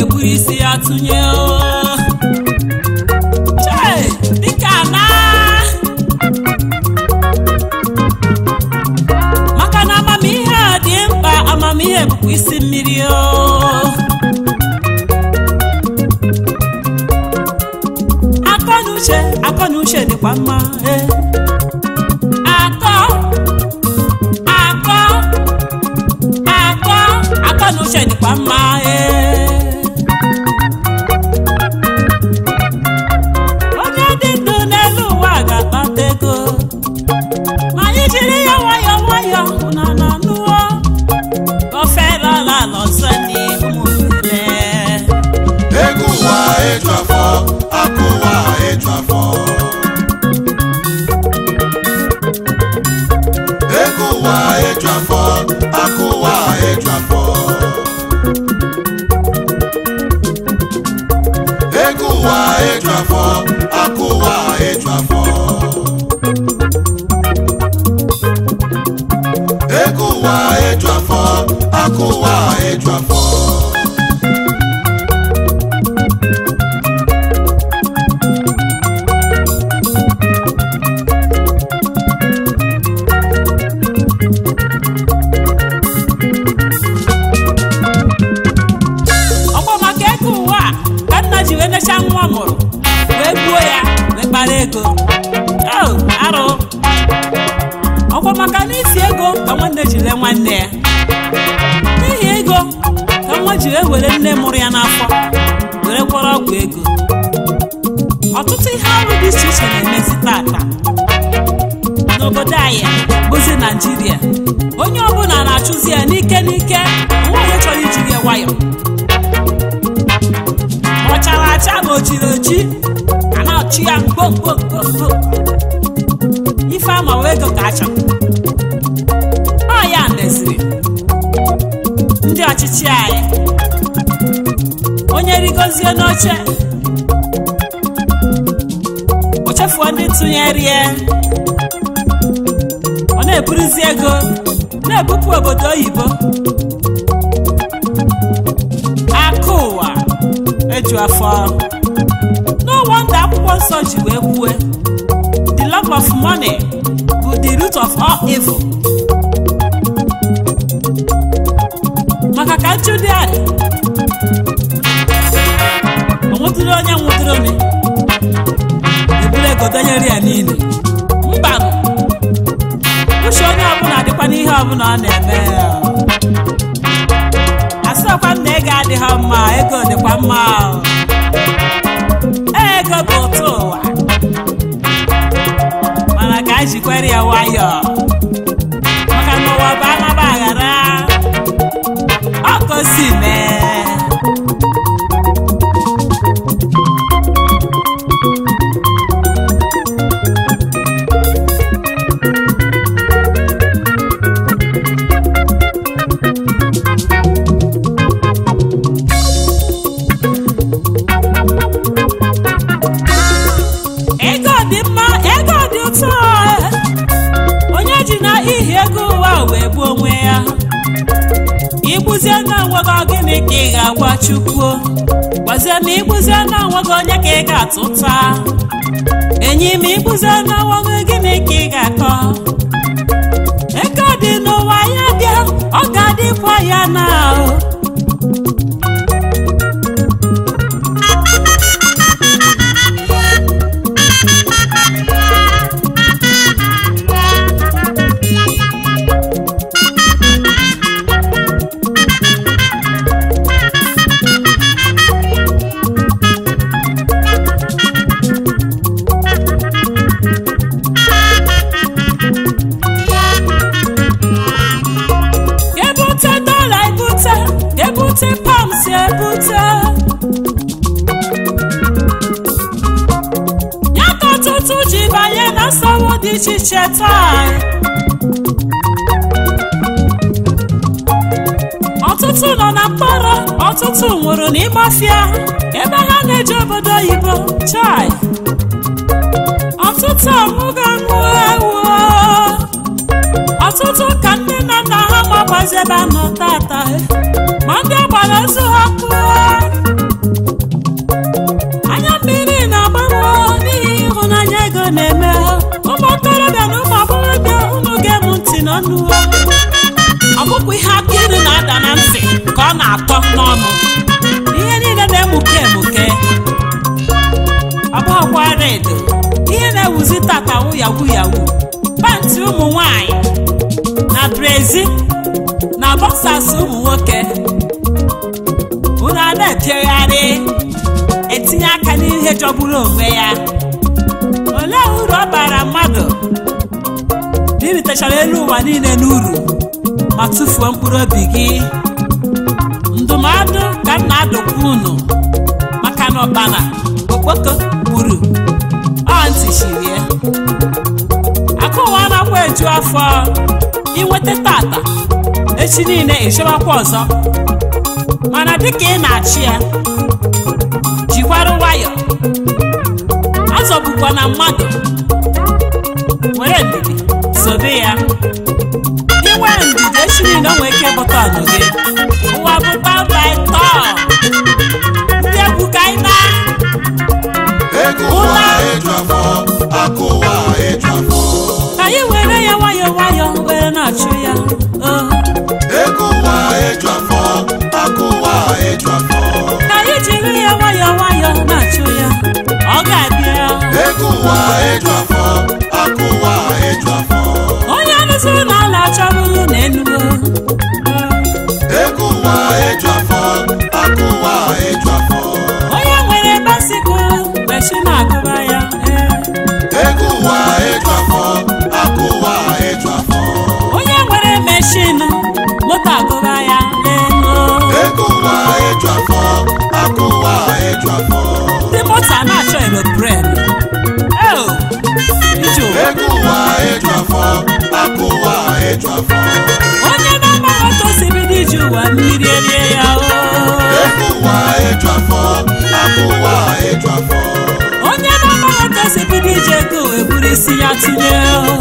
ga-eburu isi ya tụnye o Chei, dịka na maka na amamihe a dị mkpa amamihe bụkwa isi mmiri o akọ na uche akọ na uche dịkwa mma ee. akọ akọ akọ akọ na uche dịkwa mma ee. onye dị ndụ n'elu ụwa ga-akpata ego ma anyị jiri ya nwayọọ nwayọọ na na nụọ ofelala n'ọzọ n'ihu ụmụnne ego ụwa eju afọ akụ ụwa eju afọ ego ụwa eju afọ akụ ụwa eju afọ ego ụwa eju afọ akụ ụwa eju afọ ego ụwa eju afọ akụ ụwa eju afọ ọkwa maka ego ụwa a ka nna ji wee necha nwa mụrụ wee gbuo ya wee kpara ego o arụ ọkwa maka na isi ego ka nwanne ji lee nwanne ya n'ihi ego ka nwa ji wee were nne mụrụ ya n'afọ were kwọrọ ọgwụ ego ọtụtụ ihe arụ dị iche iche na-emezi tata n'obodo anyị bụzi naijiria onye ọbụla na-achụzi ya n'ike n'ike nwa onye chọrọ iji gị nwayọọ ọ chara acha ma o jiri oji a na-achụ ya mkpomkpomkpomkpo ife ama wee ego ka achọ ọ ya meziri ndị ọchịchị anyị onye rigozie n'oche o chefuo ndị tụnyere ya ọ na-eburuzi ego na-ebupụ obodo oyibo akụ ụwa eju afọ no wonder akwụkwọ nsọ ji wee kwue the love of money bụ the root of all evil maka ka nchụdị adị o nwetụrụ onye nwụdịrị onye eburu ego donyere ya niile mbanụ uche onye ọbụla dịkwa n'ihe ọbụla ọ na-eme asịkwa m na ego adịghị mma ego dịkwa mma ego bụ ụtọ ụwa mana ka anyị jikwere ya nwayọọ maka na ụwa bụ anaba aghara ọkosi mee ego dị mma ego dị ụtọ onye ji na ihi ego ụwa wee gbuo onwe ya igbuzie na onwego gịnị ka ị ga-agwa chukwu gwazie ma igbuzie na onwego onye ka ị ga-atụta enyi ma igbuzie na onwego gịnị ka ị ga-akọ ego dị n'ụwa ya bịa ọ ga-adịkwa ya na ahụ ebute dọla ebute ebute pams ebute ya ka ọtụtụ ji banye na nsogbu dị iche iche taa ọtụtụ nọ na mkpọrọ ọtụtụ nwụrụ n'ịgbafịa ebe ha na-eje obodo oyibo chai ọtụtụ amụgo nwụ ewu ọtụtụ ka nne na nna ha magbazi ebe a nọ tata ma ndị agbara ozu ha pụọ na-ezi na bọsas ụmụ nwoke unu a na-epiogharị etinye aka n'ihe jọgburu onwe ya olee uru ọ bara mmadụ na iritechara elu ụwa niile n'uru ma tụfuo mkpụrụ obi gị ndụmọdụ ka m na-adụkwa unu maka na ọkpana okpoko gburu ọ ntị chirie akụ ụwa anakwa eju afọ inweta tata echi niile ịchọbakwa ọzọ mana dịka ị na-achị ya jikwara nwayọ azọbukwa na mmadụ were ndidi sobe ya inwe ndidi echi niile o nwee ike bụta ọnụ gị ụwa bụ babaitọ ndị egwu ka anyị na ego ụwa eju afọ akụ ụwa eju afọ ka anyị were ya nwayọ nwayọ were na-achụ ya oh. ego ụwa eju afọ akụ ụwa eju afọ ka anyị jiri ya nwayọ nwayọ na-achụ ya ọ ga-abịa ego ụwa eju afọ akụ ụwa eju afọ onye rụziri na ala achọbụrụ na enugo ego ụwa eju afọ akụ ụwa eju afọ onye nwere basikụl mgbechi na-agụba ya ee. ego ụwa eju afọ akụ ụwa eju afọ onye nwere meshin moto agụba ya n'elu ego ụwa eju afọ akụ ụwa eju afọ ndị moto a na-achọ eropren ije ụwa ego ụwa eju afọ akụ ụwa eju afọ onye na-agba moto si bido ije ụwa mmiri erie ya o ego ụwa eju afọ akụ ụwa eju afọ onye na-agba moto si bido ije ego eburu isi ya tinye o